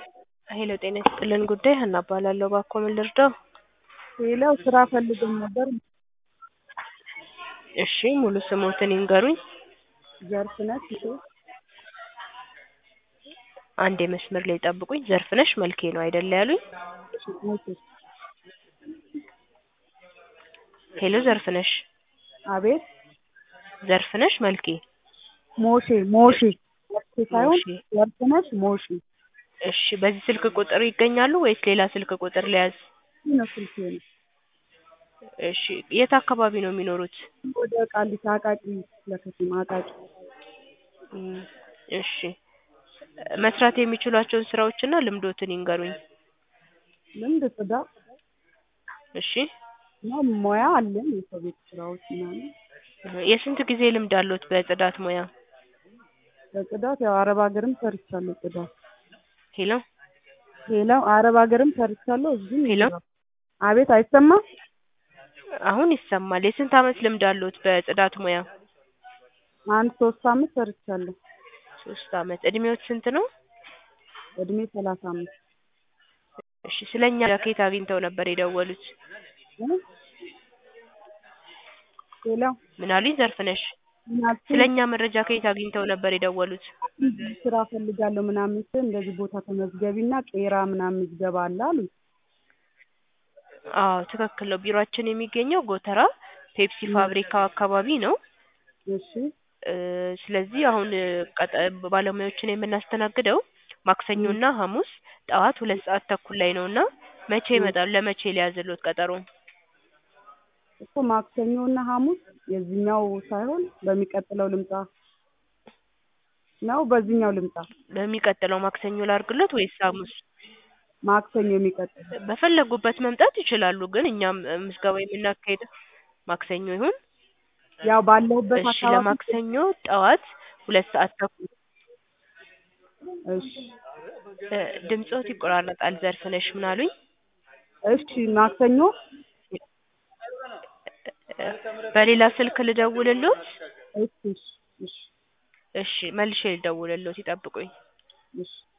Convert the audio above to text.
ሄሎ ጤና ይስጥልን ጉዳይ ሀና እባላለሁ እባክዎ ምን ልርዳው? ሌላው ስራ ፈልገን ነበር። እሺ ሙሉ ስሞትን ይንገሩኝ? ዘርፍነሽ እሸ አንዴ መስመር ላይ ይጠብቁኝ ዘርፍነሽ መልኬ ነው አይደል ያሉኝ? ሞቴ ሄሎ ዘርፍነሽ አቤት ዘርፍነሽ መልኬ ሞሼ ሞሼ መልኬ ሳይሆን ሞሼ። ዘርፍነሽ ሞሼ እሺ በዚህ ስልክ ቁጥር ይገኛሉ ወይስ ሌላ ስልክ ቁጥር ልያዝ? ይህ ነው ስልኬ ነው። እሺ የት አካባቢ ነው የሚኖሩት? ወደ ቃሊቲ አቃቂ ለከተማ አቃቂ እም፣ እሺ መስራት የሚችሏቸውን ስራዎችና ልምዶትን ይንገሩኝ? ልምድ ጽዳት እሺ እና ሙያ አለን የሰው ቤት ስራዎች ምናምን የስንት ጊዜ ልምድ አለዎት በጽዳት ሙያ? በጽዳት ያው አረብ ሀገርም ሰርቻለሁ ጽዳት ሄሎ ሌላው አረብ ሀገርም ሰርቻለሁ እዚህም ሄሎ አቤት አይሰማም አሁን ይሰማል። የስንት አመት ልምድ አለዎት በጽዳት ሙያ? አንድ ሶስት አመት ሰርቻለሁ ሶስት አመት እድሜዎት ስንት ነው? እድሜ ሰላሳ አምስት እሺ ስለኛ ከየት አግኝተው ነበር የደወሉት? እ? ሌላው ምን አሉኝ ዘርፍነሽ? ምናልኩ ስለኛ መረጃ ከየት አግኝተው ነበር የደወሉት? ስራ ፈልጋለሁ ምናምን ስል እንደዚህ ቦታ ተመዝገቢና ቄራ ምናምን ምዝገባ አለ አሉኝ አዎ ትክክል ነው። ቢሮአችን የሚገኘው ጎተራ ፔፕሲ ፋብሪካው አካባቢ ነው። እሺ እ ስለዚህ አሁን ቀጠ ባለሙያዎችን የምናስተናግደው ማክሰኞና ሐሙስ ጠዋት ሁለት ሰዓት ተኩል ላይ ነው እና መቼ ይመጣሉ? ለመቼ ሊያዝልዎት ቀጠሮ? እኮ ማክሰኞ እና ሐሙስ የዚህኛው ሳይሆን በሚቀጥለው ልምጣ ነው በዚህኛው ልምጣ? በሚቀጥለው ማክሰኞ ላድርግልዎት ወይስ ሐሙስ? ማክሰኞ የሚቀጥለው በፈለጉበት መምጣት ይችላሉ። ግን እኛም ምዝገባ የምናካሂደው ማክሰኞ ይሁን? ያው ባለሁበት እሺ አካባቢ ለማክሰኞ ጠዋት ሁለት ሰዓት ተኩል እሺ እ ድምፅዎት ይቆራረጣል ዘርፍነሽ ምን አሉኝ? እሺ ማክሰኞ በሌላ ስልክ ልደውልልዎት? እሺ እሺ እሺ እሺ መልሼ ልደውልልዎት ይጠብቁኝ። እሺ